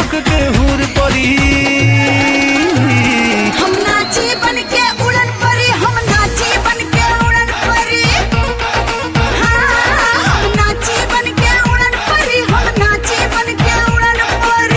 चमक के हुर परी हम नाची बन के उड़न परी हम नाची बन के उड़न परी हाँ हम नाची बन के उड़न परी हम नाची बन के उड़न परी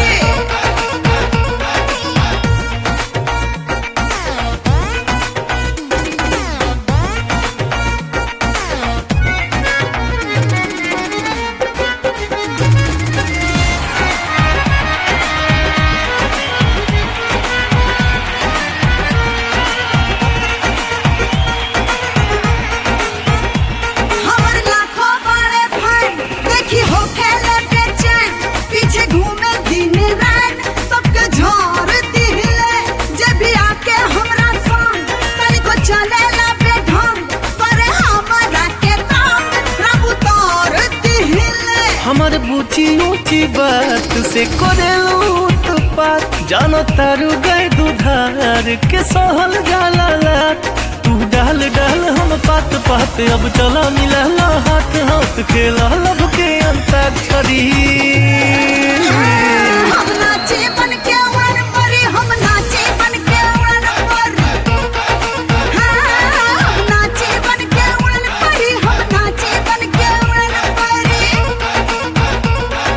हमर लाखों बड़े फैन देखी हो खेले बेचैन पीछे घूमे दिन रात सबके झोर दिले जे भी आके हमरा संग तनिको चलेला बेढंग करे हमरा के तंग प्रभु तोर दिले हमर बुची ऊंची बात से करेलू तो बात जानो तारू गए दुधार के सहल जाला लात तू डाल डाल हम पात पात अब चला मिला हाथ हाथ खेला लब के अंताक्षरी हम नाचे बन के उड़न परी हम नाचे बन के उड़न परी हाँ हम नाचे बन के उड़न परी हम नाचे बन के उड़न परी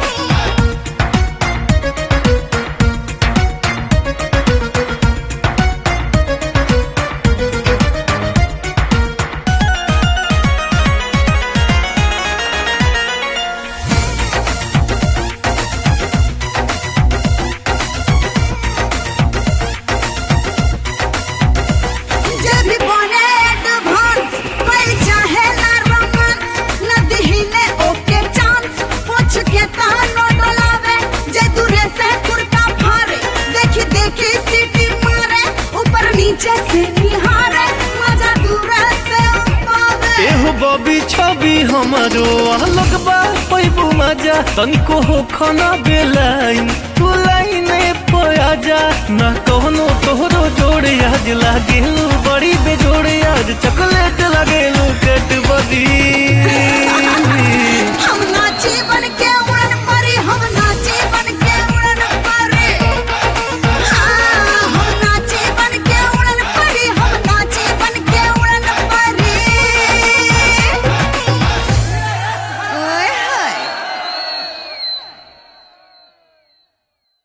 जे भी बने एडवांस कोई चाहे ना रोमांस न दिहिले ओके चांस पूछ के तानो डोलावे जे दूरे से कुर्ता फाड़े देखी देखी सीटी मारे ऊपर नीचे से निहारे मजा दूरे से पावे एहो बबी छवि हमारो अलग बा पैबू मजा तनिको हो खाना बेलाइन तू लाइने पया जा ना कहनो तोहरो जोड़े आज लागेलू बड़ी बेजोड़े आज चकले